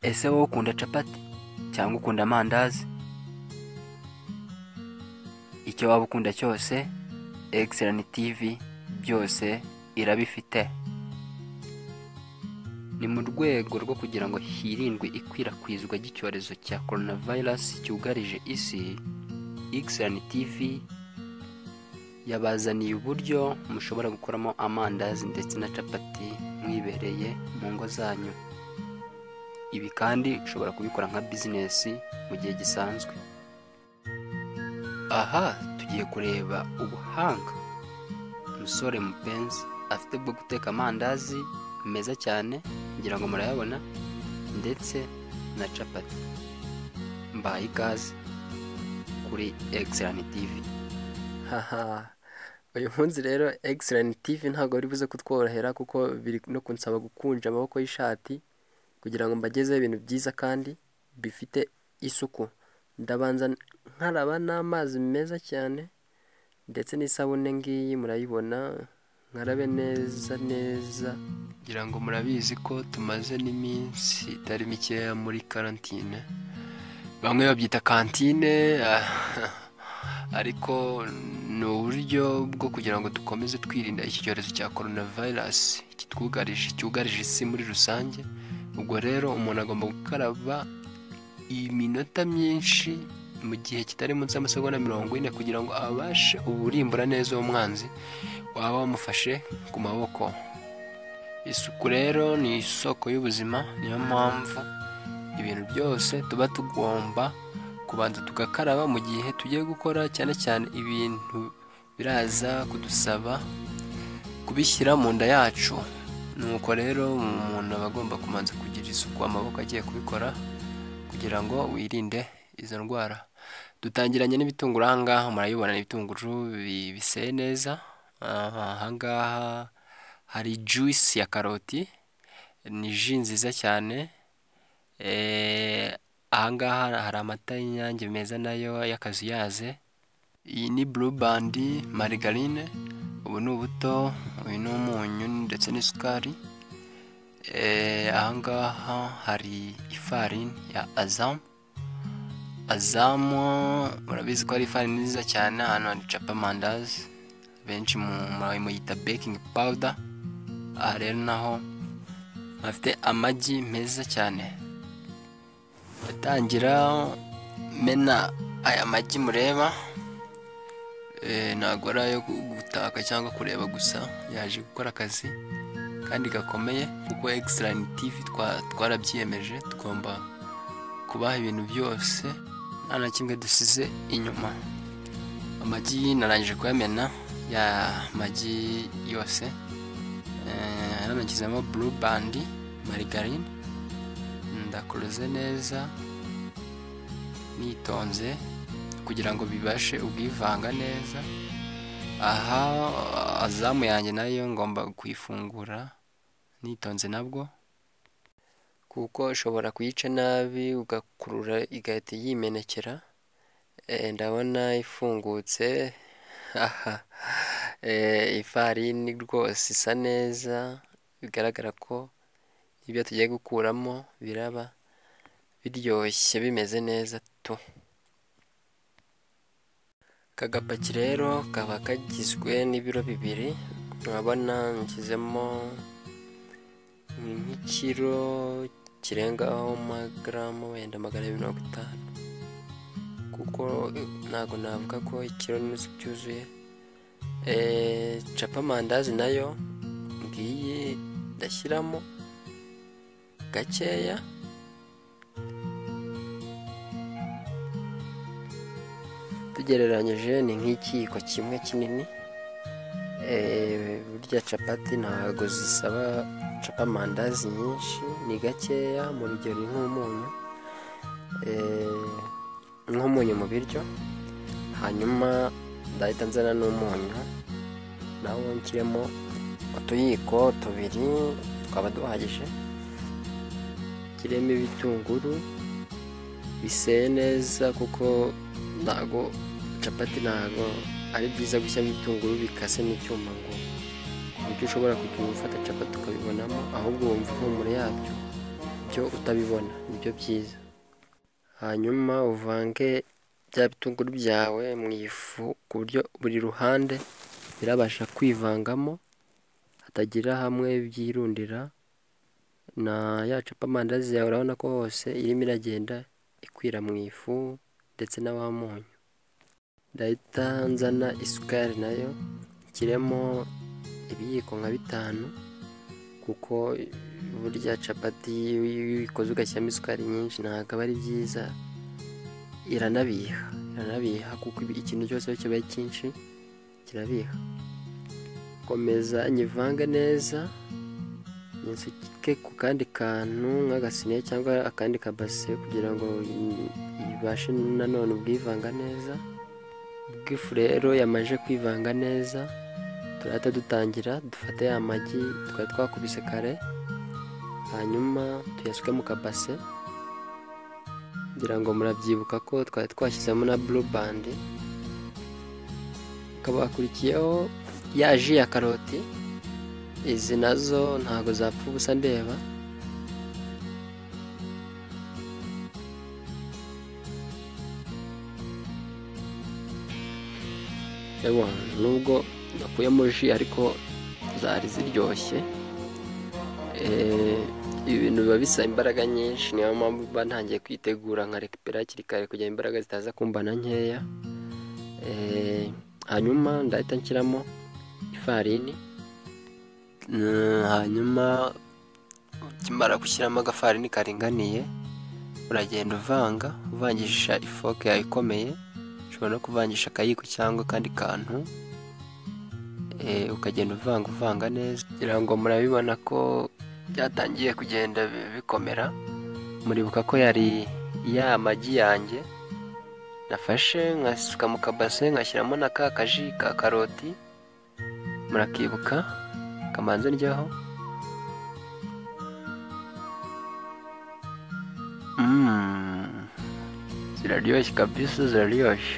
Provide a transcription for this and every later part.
ese wowe ukunda capati cyangwa ukunda amandazi icyo waba ukunda cyose egisilarani tivi byose irabifite ni mu rwego rwo kugira ngo hirindwe ikwirakwizwa ry'icyorezo cya coronavirus cyugarije isi egisilarani tivi yabazaniye uburyo mushobora gukoramo amandazi ndetse na capati mwibereye mu ngo zanyu ibi kandi ushobora kubikora nka bizinesi mu gihe gisanzwe aha tugiye kureba ubuhanga umusore mupenzi afite bwo guteka amandazi meza cyane ngira ngo murayabona ndetse na capati mbaye ikaze kuri egisilarani tivi haha uyu munsi rero egisilarani tivi ntabwo bari buze kutworohera kuko biri no kunsaba gukunja amaboko y'ishati kugira ngo mbagezeho ibintu byiza kandi bifite isuku ndabanza nkaraba n'amazi meza cyane ndetse n'isabune ngiyi murayibona nkarabe neza neza ngira ngo murabizi ko tumaze n'iminsi itari mikeya muri karantine bamwe babyita kantine ariko ni uburyo bwo kugira ngo dukomeze twirinda iki cyorezo cya coronavirus kitwugarije cyugarije isi muri rusange ubwo rero umuntu agomba gukaraba iminota myinshi mu gihe kitari munsi y'amasegonda mirongo ine kugira ngo abashe uburimbura neza uwo mwanzi waba wamufashe ku maboko isuku rero ni isoko y'ubuzima niyo mpamvu ibintu byose tuba tugomba kubanza tugakaraba mu gihe tugiye gukora cyane cyane ibintu biraza kudusaba kubishyira mu nda yacu nuko rero umuntu aba agomba kubanza kugira isuku amaboko agiye kubikora kugira ngo wirinde izo ndwara dutangiranye n'ibitunguru ahangaha murabibona ni ibitunguru bi- biseye neza aha ahangaha hari juice ya karoti ni ji nziza cyane Eh, ahangaha hari amata y'inyange meza nayo y'akazuyaze iyi ni blue band marigarine ubu ni ubuto uyu ni umunyu ndetse n'isukari Eh, ahangaha hari ifarini ya azamu azamu murabizi ko ari ifarini nziza cyane ahantu hacapa amandazi benshi mu- mu- muyita baking powder aha rero naho bafite amagi meza cyane batangira mena aya magi mureba Eh, ntabwo ari ayo gutaka cyangwa kureba gusa yaje gukora akazi kandi gakomeye kuko egisilarani tivi twa- twarabyiyemeje tugomba kubaha ibintu byose nta na kimwe dusize inyuma amagi narangije kuyamena ya magi yose Eh, yanamagizemo buru bandi marigarine ndakoroze neza nitonze kugira ngo bibashe ubwivanga neza aha azamu yanjye nayo ngomba kuyifungura nitonze nabwo kuko ushobora kuyica nabi ugakurura igahita yimenekera Eh, ndabona ifungutse aha Eh, ifarini rwose isa neza bigaragara ko ibyo tugiye gukuramo biraba biryoshye bimeze neza tu aka gapaki rero kaba kagizwe n'ibiro bibiri urabona nshyizemo nk'ikiro kirengaho magaramu wenda magana abiri mirongo itanu kuko eh, ntabwo navuga ko ikiro n'inusu byuzuye Eh, capa amandazi nayo ngiyi ndashyiramo gakeya tugereranyije ni nk'ikiyiko kimwe kinini Eh, burya capati ntabwo zisaba capa amandazi nyinshi ni gakeya mu rugero ni nk'umunyu Eh, nk'umunyu mu biryo hanyuma ndahita nzana n'umunyu nawo nshyiremo utuyiko tubiri twaba duhagije kiremo ibitunguru biseye neza kuko ntago capati ntago ari byiza gushyiramo ibitunguru bikase n'icyuma ngo ku buryo ushobora kugenda ufata capati ukabibonamo ahubwo wumva impumuro yabyo byo utabibona nibyo byiza hanyuma uvange bya bitunguru byawe mu ifu ku buryo buri ruhande birabasha kwivangamo hatagira hamwe byirundira na ya cupa amandazi yawe urabona ko hose irimo iragenda ikwira mu ifu ndetse na wa munyu ndahita nzana isukari nayo nshyiremo ibiyiko nka bitanu kuko burya capati iyo uyikoze ugashyiramo isukari nyinshi ntabwo aba ari byiza iranabiha iranabiha kuko ikintu cyose iyo kibaye cyinshi kirabiha komeza nyivange neza nsuke ku kandi kantu nk'agasiniya cyangwa akandi kabase kugira ngo ibashe nanone ubwivanga neza ubwo ifu rero yamaze kwivanga neza turahita dutangira dufate ya magi twari twakubise kare hanyuma tuyasuke mu kabase ngira ngo murabyibuka ko twari twashyizemo na bandi hakaba hakurikiyeho ya ji ya karoti izi nazo ntabwo zapfa ubusa ndeba ewa nubwo nakuyemo ji ariko zari ziryoshye ibintu biba bisaba imbaraga nyinshi niyo mpamvu mba ntangiye kwitegura nka rekipera hakiri kare kugira imbaraga zitaza kumbana nkeya hanyuma ndahita nshyiramo ifarini hanyuma ukimara gushyiramo agafarini karinganiye uragenda uvanga uvangisha ifoke yawe ikomeye ushobora no kuvangisha akayiko cyangwa akandi kantu ukagenda uvanga uvanga neza kugira ngo murabibona ko byatangiye kugenda bikomera muribuka ko yari ya magi yanjye nafashe nkasuka mu kabase ngashyiramo na ka kaji ka karoti murakibuka kamanza ndyaho ziraryoshye kabisa ziraryoshye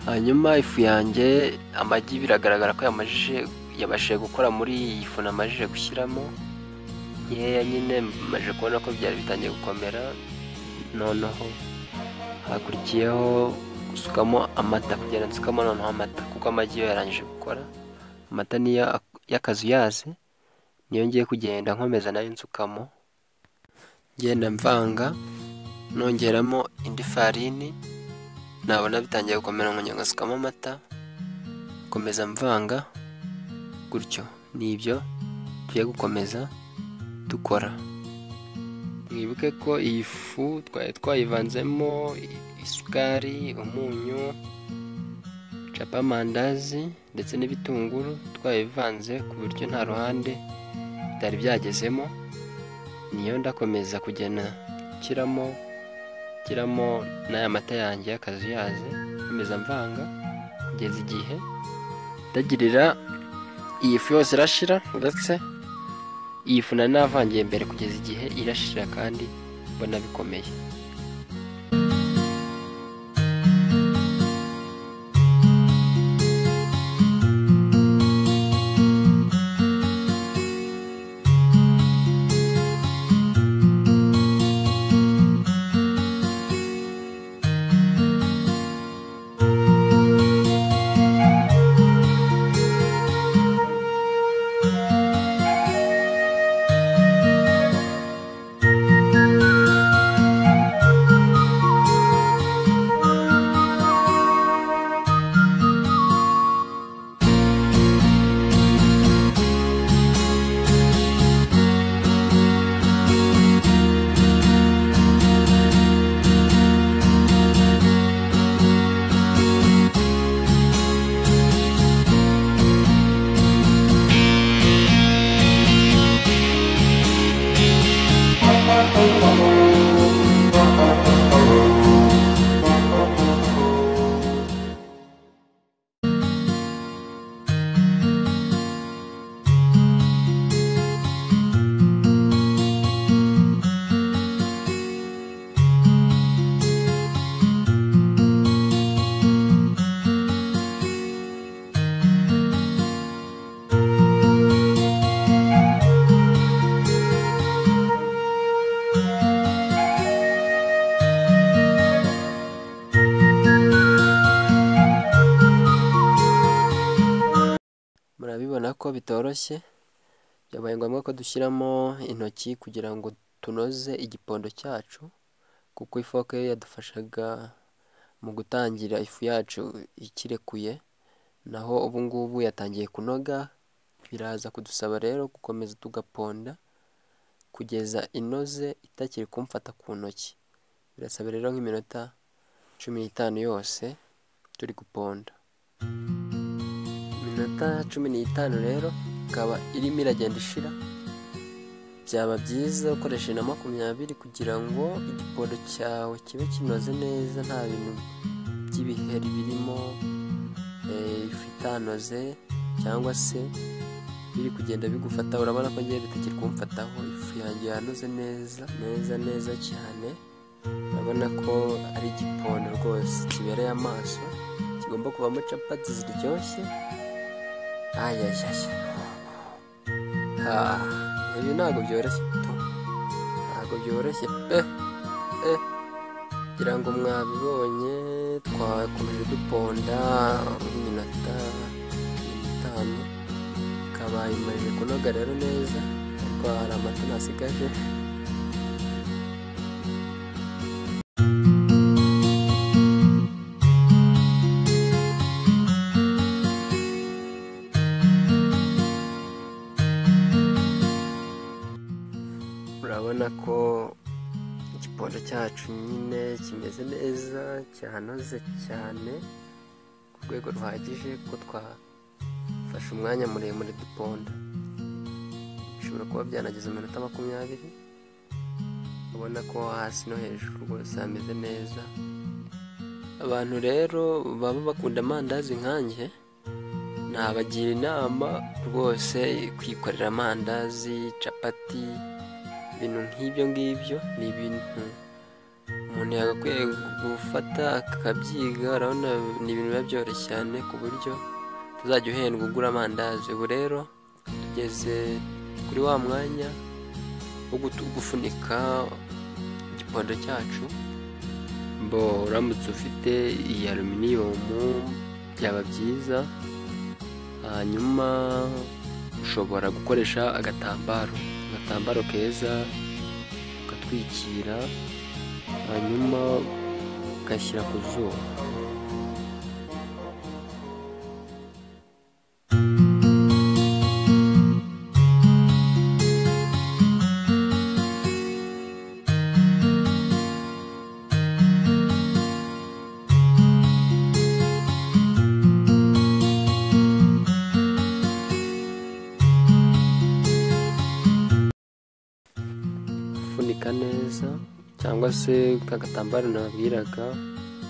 hanyuma ifu yanjye amagi biragaragara ko yabashije gukora muri iyi fu namajije gushyiramo nkeya nyine maje kubona ko byari bitangiye gukomera noneho hakurikiyeho gusukamo amata kugenda nsukamo noneho amata kuko amagi yo yarangije gukora amata niyo y'akazu yazi niyo ngiye kugenda nkomeza nayo nsukamo ngenda mvanga nongeramo indi farini nabona bitangiye gukomera ngo ngasukamo amata nkomeza mvanga gutyo ni ibyo tugiye gukomeza dukora mwibuke ko iyi fu twari twayivanzemo isukari umunyu amandazi ndetse n'ibitunguru twayivanze ku buryo nta ruhande bitari byagezemo niyo ndakomeza kugena nshyiramo nshyiramo n'aya mata yanjye y'akazu yaze nkomeza mvanga kugeza igihe ndagirira iyi fu yose irashira ndetse iyi fu nari navangiye mbere kugeza igihe irashira kandi mbona bikomeye urabibona ko bitoroshye byabaye ngombwa ko dushyiramo intoki kugira ngo tunoze igipondo cyacu kuko ifoke yadufashaga mu gutangira ifu yacu ikirekuye naho ubu ngubu yatangiye kunoga biraza kudusaba rero gukomeza tugaponda kugeza inoze itakiri kumfata ku ntoki birasaba rero nk'iminota cumi n'itanu yose turi guponda iminota cumi n'itanu rero ikaba irimo iragenda ishira byaba byiza ukoresheje na makumyabiri kugira ngo igipondo cyawe kibe kinoze neza nta bintu by'ibiheri birimo eh, ifu itanoze cyangwa se biri kugenda bigufata urabona ko ngiye bitakiri kumfataho ifu yanjye yanoze neza neza neza cyane urabona ko ari igipondo rwose kibereye amaso kigomba kubamo capati ziryoshye ayayaya ibi ntabwo byoroshye tu ntabwo byoroshye pe pe ngira ngo mwabibonye twakomeje duponda iminota itanu ikaba imaze kunoga rero neza ariko hari amata nasigaje urabona ko igipondo cyacu nyine kimeze neza cyanoze cyane ku rwego ruhagije ko twafashe umwanya muremure duponda bishobora kuba byanageze iminota makumyabiri ubona ko hasi no hejuru rwose hameze neza abantu rero baba bakunda amandazi nkanjye nabagira inama rwose kwikorera amandazi capati ibintu nk'ibyo ngibyo ni ibintu umuntu yagakwiye gufata akabyiga urabona ni ibintu biba byoroshye cyane ku buryo utazajya uhendwa ugura amandazi ubu rero tugeze kuri wa mwanya wo gutu- gufunika igipondo cyacu bo uramutse ufite iyi aluminiyomu byaba byiza hanyuma ushobora gukoresha agatambaro agatambaro keza ugatwikira hanyuma ugashyira ku zuba ufunika neza cyangwa se ka gatambaro nababwiraga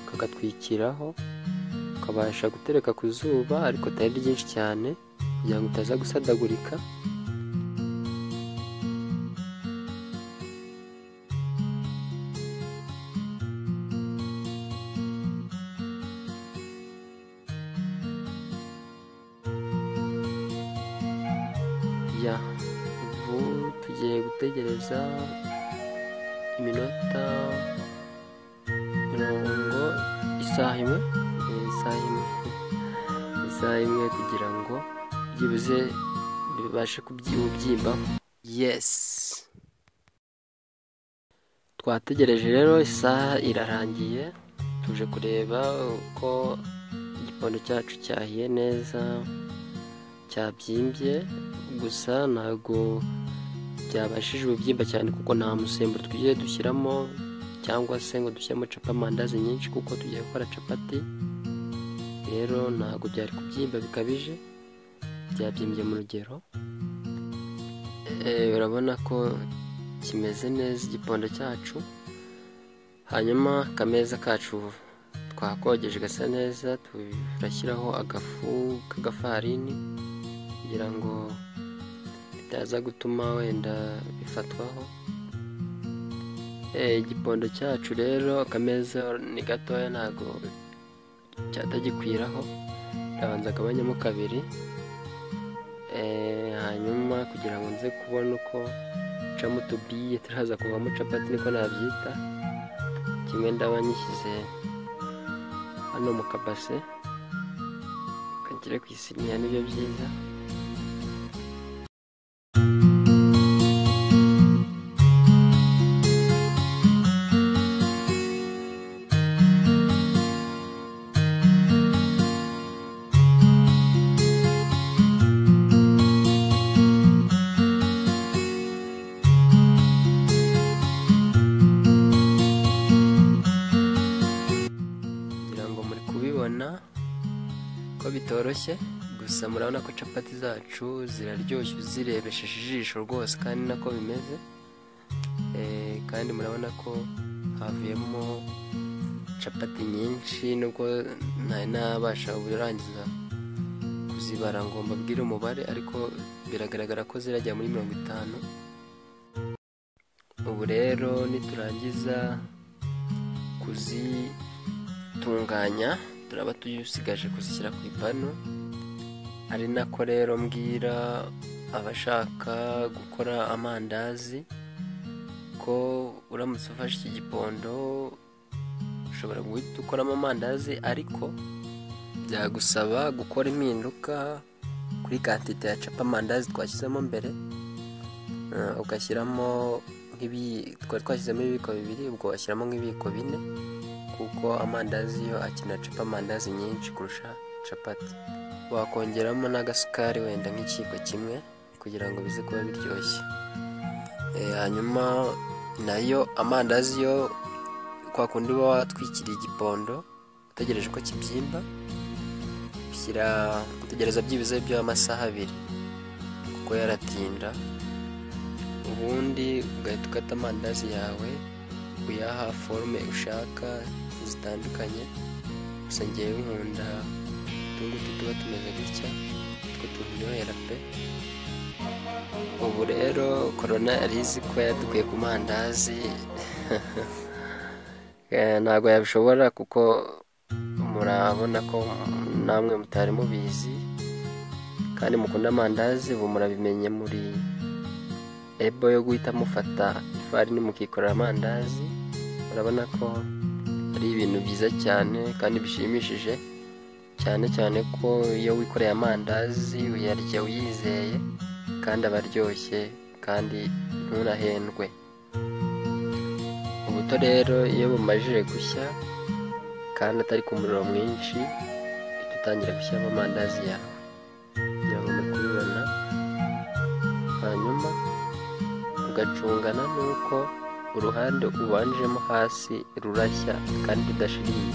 ukagatwikiraho ukabasha gutereka ku zuba ariko atari ryinshi cyane kugira ngo utaza gusadagurika ya ubu tugiye gutegereza iminota mirongo isaha imwe eh, isaha imwe isaha imwe kugira ngo byibuze bibashe kubyimbaho yesi twategereje rero isaha irarangiye tuje kureba uko igipondo cyacu cyahiye neza cyabyimbye gusa ntabwo byabashije ububyimba cyane kuko nta musemburo tugiye dushyiramo cyangwa se ngo dushyiramo capa amandazi nyinshi kuko tugiye gukora capati rero ntabwo byari kubyimba bikabije byabyimbye mu rugero Eh, urabona ko kimeze neza igipondo cyacu hanyuma akameza kacu twakogeje gasa neza turashyiraho agafu k'agafarini kugira ngo bitaza gutuma wenda bifatwaho Eh, igipondo cyacu rero akameza ni gatoya ntago cyatagikwiraho ndabanza agabanyamo kabiri Eh, hanyuma kugira ngo nze kubona uko ncamo utubiye turaza kuvamo capati niko nabyita kimwe ndaba nyishyize hano mu kabase kagere ku isiniya nibyo byiza kitoroshye gusa murabona ko capati zacu ziraryoshye uzirebesheje ijisho rwose kandi nako bimeze Eh, kandi murabona ko havuyemo capati nyinshi nubwo ntari nabasha kurangiza kuzibara ngo mbabwire umubare ariko biragaragara ko zirajya muri mirongo itanu ubu rero niturangiza kuzitunganya turaba tusigaje kuzishyira ku ipanu ari nako rero mbwira abashaka gukora amandazi ko uramutse ufashe iki gipondo ushobora guhita ukoramo amandazi ariko byagusaba gukora impinduka kuri kantite ya capa amandazi twashyizemo mbere Eh, ugashyiramo nk'ibi twari twashyizemo ibibiko bibiri ubwo washyiramo nk'ibiyiko bine kuko amandazi yo akenera capa amandazi nyinshi kurusha capati wakongeramo n'agasukari wenda nk'ikiyiko kimwe kugira ngo bize kuba biryoshye Eh, hanyuma nayo amandazi yo kwa kundi uba watwikiriye igipondo utegereje ko kibyimba shyira utegereza byibuze by'amasaha abiri kuko yaratinda ubundi ugahita ukata amandazi yawe uyaha forume ushaka zitandukanye gusa ngewe nkunda utungutu tuba tumeze gutya utwo turyohera pe ubu rero korona yari izi ko yadukuye ku mandazi Eh, ntabwo yabishobora kuko murabona ko namwe mutari mubizi kandi mukunda amandazi ubu murabimenye muri ebo yo guhita mufata ifarini mukikorera amandazi murabona ko ari ibintu byiza cyane kandi bishimishije cyane cyane ko iyo wikoreye amandazi uyarya uyizeye kandi aba aryoshye kandi nturahendwe ubuto rero iyo bumajije gushya kandi atari ku muriro mwinshi uhita utangira gushyiramo amandazi yawe kugira ngo muri kubibona hanyuma ugacungana n'uko uruhande ubanjemo hasi rurashya kandi rudashiriye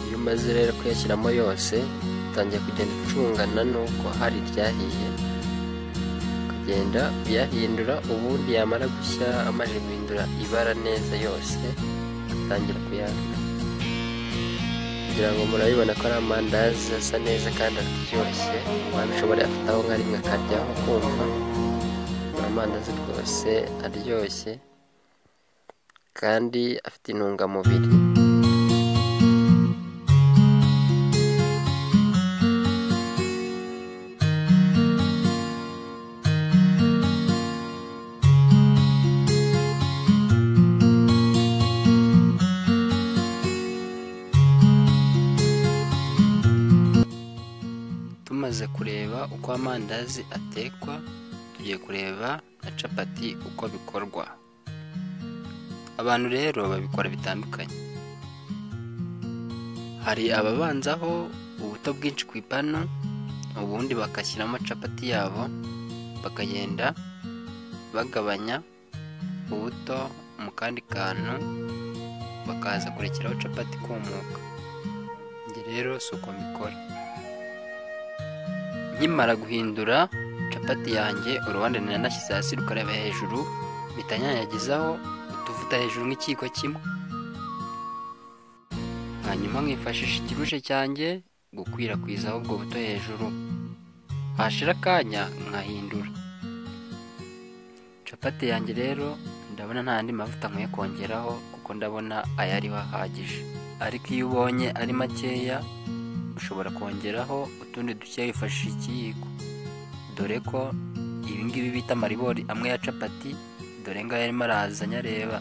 iyo umaze rero kuyashyiramo yose utangiye kugenda ucungana n'uko hari iryahiye kugenda uyahindura ubundi yamara gushya amaze guhindura ibara neza yose atangira kuyanga kugira ngo murabibona ko ari amandazi asa neza kandi aryoshye wabishobora yafataho nka rimwe akaryaho kumva ni amandazi rwose aryoshye kandi afite intungamubiri tumaze kureba uko amandazi atekwa tugiye kureba na capati uko bikorwa abantu rero babikora bitandukanye hari ababanzaho ubuto bwinshi ku ipanu ubundi bagashyiramo capati yabo bakagenda bagabanya ubuto mu kandi kantu bakaza kurekeraho capati ikumuka njye rero si uko mbikora nkimara guhindura capati yanjye uruhande nanashyize hasi rukareba hejuru mpita nyanyagizaho utuvuta hejuru nk'ikiyiko kimwe hanyuma nkifashisha ikirushe cyanjye gukwirakwizaho ubwo buto hejuru hashira akanya nkahindura capati yanjye rero ndabona nta yandi mavuta nkwiye kongeraho kuko ndabona ayariho ahagije ariko iyo ubonye ari makeya ushobora kongeraho utundi duke wifashishije ikiyiko dore ko ibingibi bita amaribori amwe ya capati dore ngaya arimo arazanya areba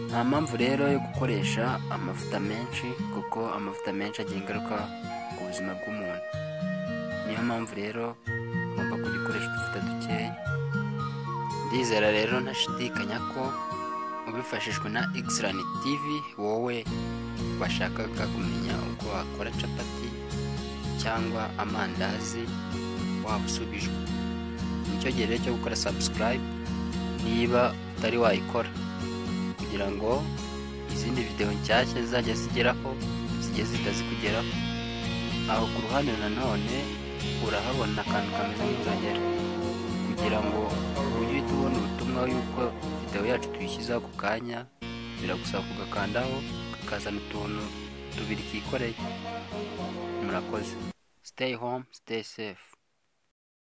nta mpamvu rero yo gukoresha amavuta menshi kuko amavuta menshi agira ingaruka ku buzima bw'umuntu niyo mpamvu rero ugomba kujya ukoresha utuvuta dukeya ndizera rero ntashidikanya ko ubifashijwe na Xrani TV wowe washakaga kumenya uko wakora capati cyangwa amandazi waba usubijwe nicyo gihe rero cyo gukora subscribe niba utari wayikora kugira ngo izindi videwo nshyashya zizajya zigeraho zigiye zitazikugeraho aho ku ruhande nanone urahabona akantu kameze nk'inzogera kugira ngo ujye uhita ubona ubutumwa yuko videwo yacu tuyishyize ako kanya biragusaba kugakandaho kakazana utuntu tubiri kikoreye murakoze stay home stay safe